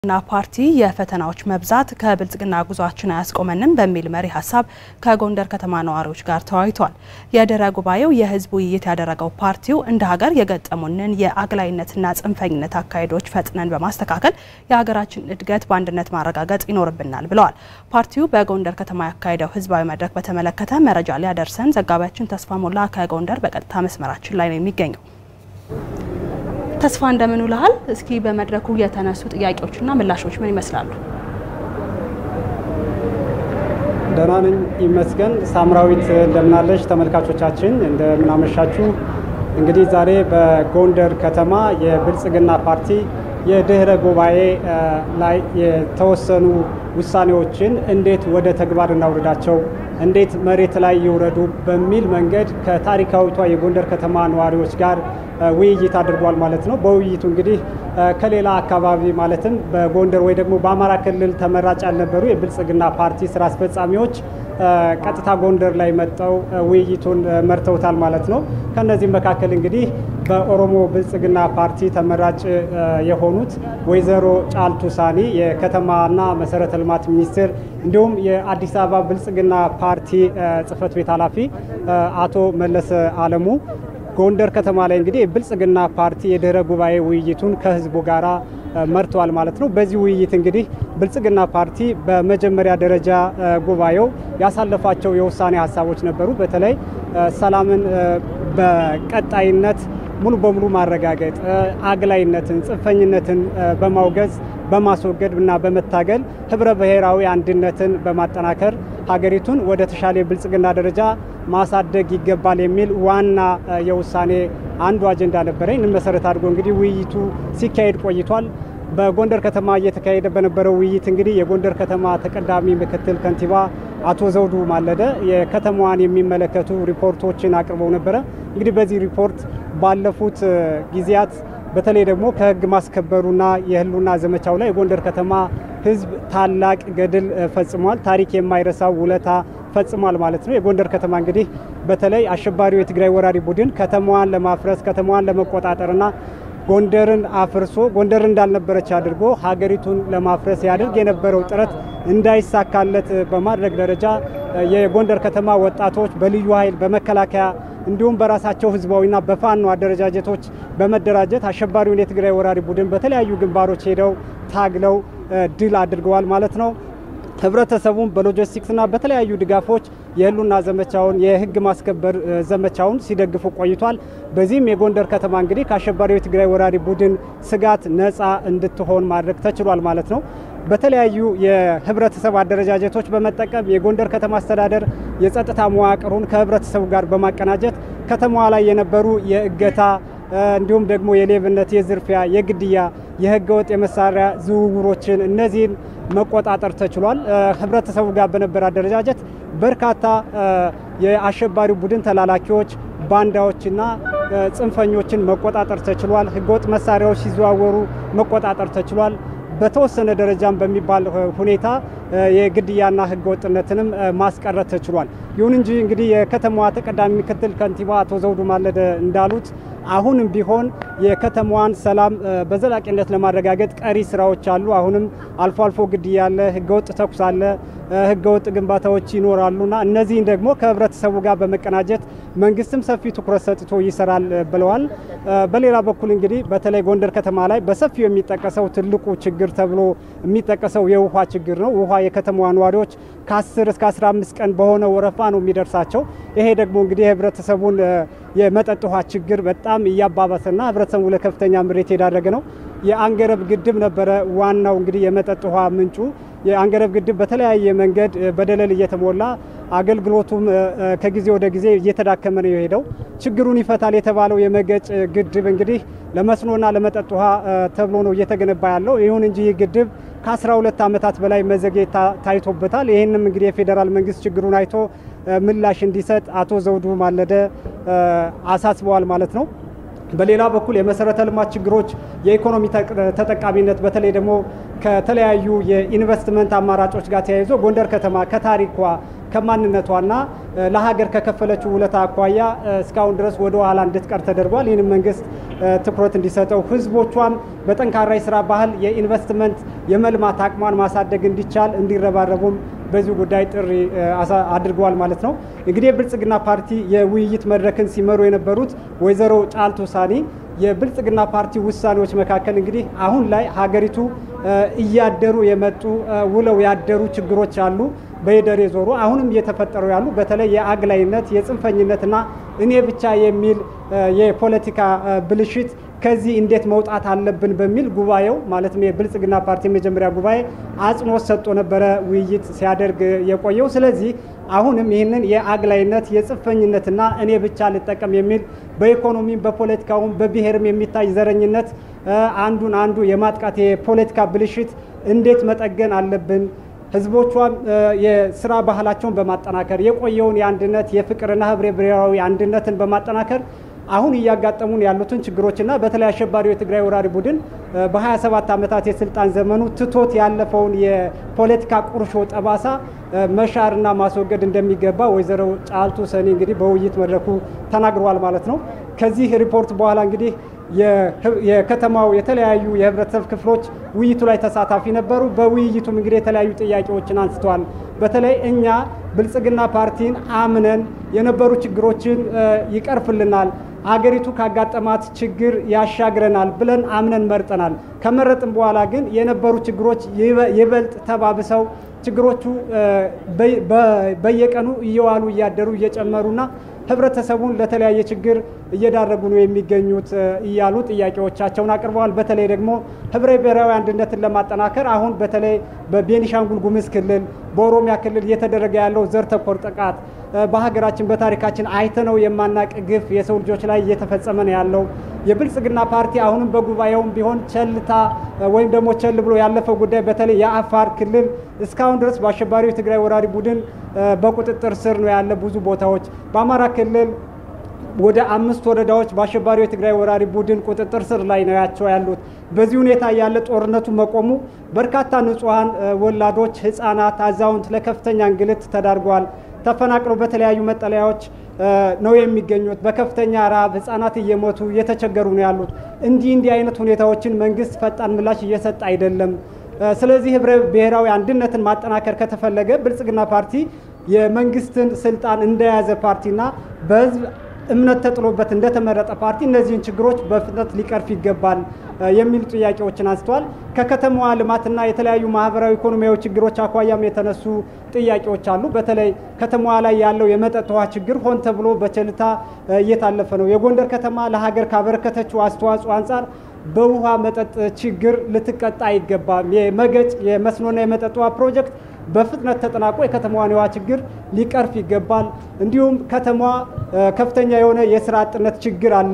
ና ፓርቲ የፈተናዎች መብዛት ከብልጽግና ጉዟችን አያስቆመንም በሚል መሪ ሀሳብ ከጎንደር ከተማ ነዋሪዎች ጋር ተወያይቷል። የድህረ ጉባኤው የህዝብ ውይይት ያደረገው ፓርቲው እንደ ሀገር የገጠሙንን የአግላይነትና ጽንፈኝነት አካሄዶች ፈጥነን በማስተካከል የሀገራችን እድገት በአንድነት ማረጋገጥ ይኖርብናል ብለዋል። ፓርቲው በጎንደር ከተማ ያካሄደው ህዝባዊ መድረክ በተመለከተ መረጃ ሊያደርሰን ዘጋቢያችን ተስፋ ሞላ ከጎንደር በቀጥታ መስመራችን ላይ ነው የሚገኘው። ተስፋ እንደምን ውለሃል? እስኪ በመድረኩ የተነሱ ጥያቄዎችና ምላሾች ምን ይመስላሉ? ደህና ነኝ ይመስገን። ሳምራዊት እንደምናለች? ተመልካቾቻችን እንደምናመሻችሁ። እንግዲህ ዛሬ በጎንደር ከተማ የብልጽግና ፓርቲ የድህረ ጉባኤ ላይ የተወሰኑ ውሳኔዎችን እንዴት ወደ ተግባር እናውርዳቸው፣ እንዴት መሬት ላይ ይውረዱ በሚል መንገድ ከታሪካዊቷ የጎንደር ከተማ ነዋሪዎች ጋር ውይይት አድርጓል ማለት ነው። በውይይቱ እንግዲህ ከሌላ አካባቢ ማለትም በጎንደር ወይ ደግሞ በአማራ ክልል ተመራጭ ያልነበሩ የብልጽግና ፓርቲ ስራ አስፈጻሚዎች ቀጥታ ጎንደር ላይ መጠው ውይይቱን መርተውታል ማለት ነው። ከነዚህም መካከል እንግዲህ በኦሮሞ ብልጽግና ፓርቲ ተመራጭ የሆኑት ወይዘሮ ጫልቱ ሳኒ የከተማና መሰረተ ልማት ሚኒስትር እንዲሁም የአዲስ አበባ ብልጽግና ፓርቲ ጽህፈት ቤት ኃላፊ አቶ መለሰ አለሙ ጎንደር ከተማ ላይ እንግዲህ የብልጽግና ፓርቲ የድህረ ጉባኤ ውይይቱን ከህዝቡ ጋራ መርተዋል ማለት ነው። በዚህ ውይይት እንግዲህ ብልጽግና ፓርቲ በመጀመሪያ ደረጃ ጉባኤው ያሳለፋቸው የውሳኔ ሀሳቦች ነበሩ። በተለይ ሰላምን በቀጣይነት ሙሉ በሙሉ ማረጋገጥ፣ አግላይነትን፣ ጽንፈኝነትን በማውገዝ በማስወገድ እና በመታገል ህብረ ብሔራዊ አንድነትን በማጠናከር ሀገሪቱን ወደ ተሻለ የብልጽግና ደረጃ ማሳደግ ይገባል የሚል ዋና የውሳኔ አንዱ አጀንዳ ነበረ። ይህንን መሰረት አድርጎ እንግዲህ ውይይቱ ሲካሄድ ቆይቷል። በጎንደር ከተማ እየተካሄደ በነበረው ውይይት እንግዲህ የጎንደር ከተማ ተቀዳሚ ምክትል ከንቲባ አቶ ዘውዱ ማለደ የከተማዋን የሚመለከቱ ሪፖርቶችን አቅርበው ነበረ። እንግዲህ በዚህ ሪፖርት ባለፉት ጊዜያት በተለይ ደግሞ ከህግ ማስከበሩና የህልውና ዘመቻው ላይ የጎንደር ከተማ ህዝብ ታላቅ ገድል ፈጽሟል። ታሪክ የማይረሳው ውለታ ፈጽሟል ማለት ነው። የጎንደር ከተማ እንግዲህ በተለይ አሸባሪው የትግራይ ወራሪ ቡድን ከተማዋን ለማፍረስ ከተማዋን ለመቆጣጠርና ጎንደርን አፍርሶ ጎንደር እንዳልነበረች አድርጎ ሀገሪቱን ለማፍረስ ያደርግ የነበረው ጥረት እንዳይሳካለት በማድረግ ደረጃ የጎንደር ከተማ ወጣቶች በልዩ ኃይል በመከላከያ እንዲሁም በራሳቸው ህዝባዊና በፋኖ አደረጃጀቶች በመደራጀት አሸባሪውን የትግራይ ወራሪ ቡድን በተለያዩ ግንባሮች ሄደው ታግለው ድል አድርገዋል ማለት ነው። ህብረተሰቡም በሎጂስቲክስና በተለያዩ ድጋፎች የህልውና ዘመቻውን የህግ ማስከበር ዘመቻውን ሲደግፉ ቆይቷል። በዚህም የጎንደር ከተማ እንግዲህ ከአሸባሪው የትግራይ ወራሪ ቡድን ስጋት ነፃ እንድትሆን ማድረግ ተችሏል ማለት ነው። በተለያዩ የህብረተሰብ አደረጃጀቶች በመጠቀም የጎንደር ከተማ አስተዳደር የጸጥታ መዋቅሩን ከህብረተሰቡ ጋር በማቀናጀት ከተማዋ ላይ የነበሩ የእገታ እንዲሁም ደግሞ የሌብነት፣ የዝርፊያ፣ የግድያ፣ የህገወጥ የመሳሪያ ዝውውሮችን እነዚህን መቆጣጠር ተችሏል። ህብረተሰቡ ጋር በነበረ አደረጃጀት በርካታ የአሸባሪው ቡድን ተላላኪዎች ባንዳዎችና ጽንፈኞችን መቆጣጠር ተችሏል። ህገወጥ መሳሪያዎች ሲዘዋወሩ መቆጣጠር ተችሏል። በተወሰነ ደረጃም በሚባል ሁኔታ የግድያና ህገወጥነትንም ማስቀረት ተችሏል። ይሁን እንጂ እንግዲህ የከተማዋ ተቀዳሚ ምክትል ከንቲባ አቶ ዘውዱ ማለደ እንዳሉት አሁንም ቢሆን የከተማዋን ሰላም በዘላቂነት ለማረጋገጥ ቀሪ ስራዎች አሉ። አሁንም አልፎ አልፎ ግድያ አለ፣ ህገወጥ ተኩስ አለ፣ ህገወጥ ግንባታዎች ይኖራሉና እነዚህን ደግሞ ከህብረተሰቡ ጋር በመቀናጀት መንግስትም ሰፊ ትኩረት ሰጥቶ ይሰራል ብለዋል። በሌላ በኩል እንግዲህ በተለይ ጎንደር ከተማ ላይ በሰፊው የሚጠቀሰው ትልቁ ችግር ተብሎ የሚጠቀሰው የውሃ ችግር ነው። ውሃ የከተማዋ ነዋሪዎች ከ10 እስከ 15 ቀን በሆነ ወረፋ ነው የሚደርሳቸው። ይሄ ደግሞ እንግዲህ የህብረተሰቡን የመጠጥ ውሃ ችግር በጣም እያባባሰና ህብረተሰቡ ለከፍተኛ ምሬት የዳረገ ነው። የአንገረብ ግድብ ነበረ ዋናው እንግዲህ የመጠጥ ውሃ ምንጩ። የአንገረብ ግድብ በተለያየ መንገድ በደለል እየተሞላ አገልግሎቱም ከጊዜ ወደ ጊዜ እየተዳከመ ነው የሄደው። ችግሩን ይፈታል የተባለው የመገጭ ግድብ እንግዲህ ለመስኖና ለመጠጥ ውሃ ተብሎ ነው እየተገነባ ያለው። ይሁን እንጂ ይህ ግድብ ከ12 ዓመታት በላይ መዘግየት ታይቶበታል። ይህንም እንግዲህ የፌዴራል መንግስት ችግሩን አይቶ ምላሽ እንዲሰጥ አቶ ዘውዱ ማለደ አሳስበዋል ማለት ነው። በሌላ በኩል የመሰረተ ልማት ችግሮች፣ የኢኮኖሚ ተጠቃሚነት በተለይ ደግሞ ከተለያዩ የኢንቨስትመንት አማራጮች ጋር ተያይዞ ጎንደር ከተማ ከታሪኳ ከማንነቷና ለሀገር ከከፈለችው ውለታ አኳያ እስካሁን ድረስ ወደ ኋላ እንድትቀር ተደርጓል። ይህንም መንግስት ትኩረት እንዲሰጠው ህዝቦቿም በጠንካራ የስራ ባህል የኢንቨስትመንት የመልማት አቅሟን ማሳደግ እንዲቻል እንዲረባረቡም በዚህ ጉዳይ ጥሪ አድርገዋል ማለት ነው። እንግዲህ የብልጽግና ፓርቲ የውይይት መድረክን ሲመሩ የነበሩት ወይዘሮ ጫልቱ ሳኒ የብልጽግና ፓርቲ ውሳኔዎች መካከል እንግዲህ አሁን ላይ ሀገሪቱ እያደሩ የመጡ ውለው ያደሩ ችግሮች አሉ። በየደር የዞሩ አሁንም እየተፈጠሩ ያሉ በተለይ የአግላይነት የጽንፈኝነትና እኔ ብቻ የሚል የፖለቲካ ብልሽት ከዚህ እንዴት መውጣት አለብን በሚል ጉባኤው ማለትም የብልጽግና ፓርቲ የመጀመሪያ ጉባኤ አጽንኦት ሰጥቶ ነበረ ውይይት ሲያደርግ የቆየው። ስለዚህ አሁንም ይህንን የአግላይነት የጽንፈኝነትና እኔ ብቻ ልጠቀም የሚል በኢኮኖሚም በፖለቲካውም በብሔርም የሚታይ ዘረኝነት አንዱን አንዱ የማጥቃት የፖለቲካ ብልሽት እንዴት መጠገን አለብን ህዝቦቿም የስራ ባህላቸውን በማጠናከር የቆየውን የአንድነት የፍቅርና ህብረ ብሔራዊ አንድነትን በማጠናከር አሁን እያጋጠሙን ያሉትን ችግሮችና በተለይ አሸባሪው የትግራይ ወራሪ ቡድን በ27 ዓመታት የስልጣን ዘመኑ ትቶት ያለፈውን የፖለቲካ ቁርሾ ጠባሳ መሻርና ማስወገድ እንደሚገባ ወይዘሮ ጫልቱ ሰኒ እንግዲህ በውይይት መድረኩ ተናግረዋል ማለት ነው። ከዚህ ሪፖርት በኋላ እንግዲህ የከተማው የተለያዩ የህብረተሰብ ክፍሎች ውይይቱ ላይ ተሳታፊ ነበሩ። በውይይቱም እንግዲህ የተለያዩ ጥያቄዎችን አንስተዋል። በተለይ እኛ ብልጽግና ፓርቲን አምነን የነበሩ ችግሮችን ይቀርፍልናል፣ አገሪቱ ካጋጠማት ችግር ያሻግረናል ብለን አምነን መርጠናል። ከመረጥን በኋላ ግን የነበሩ ችግሮች ይበልጥ ተባብሰው ችግሮቹ በየቀኑ እየዋሉ እያደሩ እየጨመሩና ህብረተሰቡን ለተለያየ ችግር እየዳረጉ ነው የሚገኙት እያሉ ጥያቄዎቻቸውን አቅርበዋል። በተለይ ደግሞ ህብረ ብሔራዊ አንድነትን ለማጠናከር አሁን በተለይ በቤኒሻንጉል ጉሙዝ ክልል፣ በኦሮሚያ ክልል እየተደረገ ያለው ዘር ተኮር ጥቃት በሀገራችን በታሪካችን አይተነው የማናቅ ግፍ የሰው ልጆች ላይ እየተፈጸመ ነው ያለው። የብልጽግና ፓርቲ አሁንም በጉባኤውም ቢሆን ቸልታ ወይም ደግሞ ቸል ብሎ ያለፈው ጉዳይ በተለይ የአፋር ክልል እስካሁን ድረስ በአሸባሪው የትግራይ ወራሪ ቡድን በቁጥጥር ስር ነው ያለ ብዙ ቦታዎች በአማራ ክልል ወደ አምስት ወረዳዎች በአሸባሪው የትግራይ ወራሪ ቡድን ቁጥጥር ስር ላይ ነው ያቸው ያሉት። በዚህ ሁኔታ ያለ ጦርነቱ መቆሙ በርካታ ንጹሐን ወላዶች፣ ህፃናት፣ አዛውንት ለከፍተኛ እንግልት ተዳርገዋል። ተፈናቅለው በተለያዩ መጠለያዎች ነው የሚገኙት። በከፍተኛ ረሃብ ህጻናት እየሞቱ እየተቸገሩ ነው ያሉት። እንዲህ እንዲህ አይነት ሁኔታዎችን መንግስት ፈጣን ምላሽ እየሰጠ አይደለም። ስለዚህ ህብረ ብሔራዊ አንድነትን ማጠናከር ከተፈለገ ብልጽግና ፓርቲ የመንግስትን ስልጣን እንደያዘ ፓርቲና በህዝብ እምነት ተጥሎበት እንደተመረጠ ፓርቲ እነዚህን ችግሮች በፍጥነት ሊቀርፍ ይገባል የሚሉ ጥያቄዎችን አንስተዋል። ከከተማዋ ልማትና የተለያዩ ማህበራዊ፣ ኢኮኖሚያዊ ችግሮች አኳያም የተነሱ ጥያቄዎች አሉ። በተለይ ከተማዋ ላይ ያለው የመጠጥ ውሃ ችግር ሆን ተብሎ በቸልታ እየታለፈ ነው። የጎንደር ከተማ ለሀገር ካበረከተችው አስተዋጽኦ አንጻር በውሃ መጠጥ ችግር ልትቀጣ አይገባም። የመገጭ የመስኖና የመጠጥ ውሃ ፕሮጀክት በፍጥነት ተጠናቆ የከተማዋን የውሃ ችግር ሊቀርፍ ይገባል። እንዲሁም ከተማዋ ከፍተኛ የሆነ የስራ አጥነት ችግር አለ።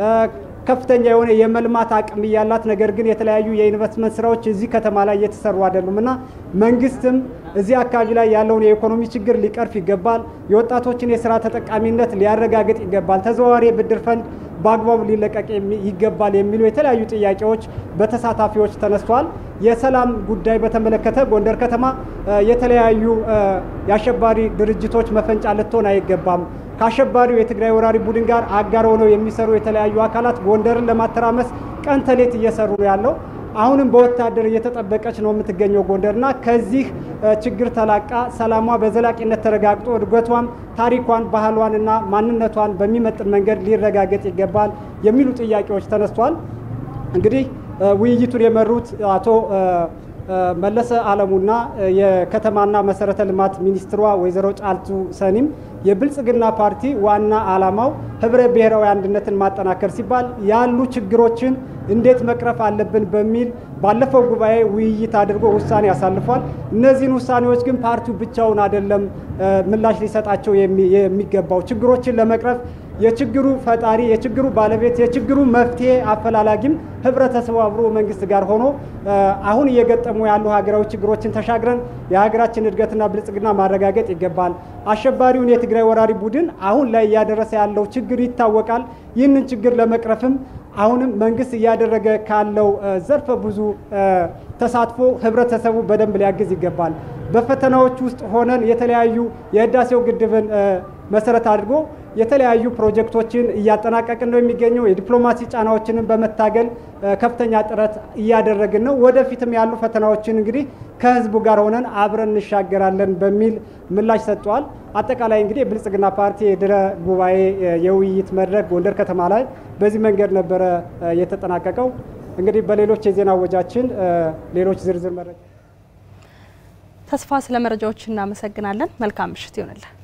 ከፍተኛ የሆነ የመልማት አቅም እያላት ነገር ግን የተለያዩ የኢንቨስትመንት ስራዎች እዚህ ከተማ ላይ እየተሰሩ አይደሉም እና መንግስትም እዚህ አካባቢ ላይ ያለውን የኢኮኖሚ ችግር ሊቀርፍ ይገባል። የወጣቶችን የስራ ተጠቃሚነት ሊያረጋግጥ ይገባል። ተዘዋዋሪ የብድር ፈንድ በአግባቡ ሊለቀቅ ይገባል የሚሉ የተለያዩ ጥያቄዎች በተሳታፊዎች ተነስተዋል። የሰላም ጉዳይ በተመለከተ ጎንደር ከተማ የተለያዩ የአሸባሪ ድርጅቶች መፈንጫ ልትሆን አይገባም። ከአሸባሪው የትግራይ ወራሪ ቡድን ጋር አጋር ሆነው የሚሰሩ የተለያዩ አካላት ጎንደርን ለማተራመስ ቀን ተሌት እየሰሩ ነው ያለው። አሁንም በወታደር እየተጠበቀች ነው የምትገኘው ጎንደርና ከዚህ ችግር ተላቃ ሰላሟ በዘላቂነት ተረጋግጦ እድገቷም ታሪኳን፣ ባህሏንና ማንነቷን በሚመጥን መንገድ ሊረጋገጥ ይገባል የሚሉ ጥያቄዎች ተነስቷል። እንግዲህ ውይይቱን የመሩት አቶ መለሰ አለሙና የከተማና መሰረተ ልማት ሚኒስትሯ ወይዘሮ ጫልቱ ሰኒም የብልጽግና ፓርቲ ዋና ዓላማው ህብረ ብሔራዊ አንድነትን ማጠናከር ሲባል ያሉ ችግሮችን እንዴት መቅረፍ አለብን በሚል ባለፈው ጉባኤ ውይይት አድርጎ ውሳኔ አሳልፏል። እነዚህን ውሳኔዎች ግን ፓርቲው ብቻውን አይደለም ምላሽ ሊሰጣቸው የሚገባው ችግሮችን ለመቅረፍ የችግሩ ፈጣሪ፣ የችግሩ ባለቤት፣ የችግሩ መፍትሄ አፈላላጊም ህብረተሰቡ አብሮ መንግስት ጋር ሆኖ አሁን እየገጠሙ ያሉ ሀገራዊ ችግሮችን ተሻግረን የሀገራችን እድገትና ብልጽግና ማረጋገጥ ይገባል። አሸባሪውን የትግራይ ወራሪ ቡድን አሁን ላይ እያደረሰ ያለው ችግር ይታወቃል። ይህንን ችግር ለመቅረፍም አሁንም መንግስት እያደረገ ካለው ዘርፈ ብዙ ተሳትፎ ህብረተሰቡ በደንብ ሊያግዝ ይገባል። በፈተናዎች ውስጥ ሆነን የተለያዩ የህዳሴው ግድብን መሰረት አድርጎ የተለያዩ ፕሮጀክቶችን እያጠናቀቅን ነው የሚገኘው። የዲፕሎማሲ ጫናዎችንን በመታገል ከፍተኛ ጥረት እያደረግን ነው። ወደፊትም ያሉ ፈተናዎችን እንግዲህ ከህዝቡ ጋር ሆነን አብረን እንሻገራለን በሚል ምላሽ ሰጥተዋል። አጠቃላይ እንግዲህ የብልጽግና ፓርቲ የድህረ ጉባኤ የውይይት መድረክ ጎንደር ከተማ ላይ በዚህ መንገድ ነበረ የተጠናቀቀው። እንግዲህ በሌሎች የዜና ወጃችን ሌሎች ዝርዝር መረጃ ተስፋ ስለ መረጃዎች እናመሰግናለን። መልካም ምሽት ይሆንልን።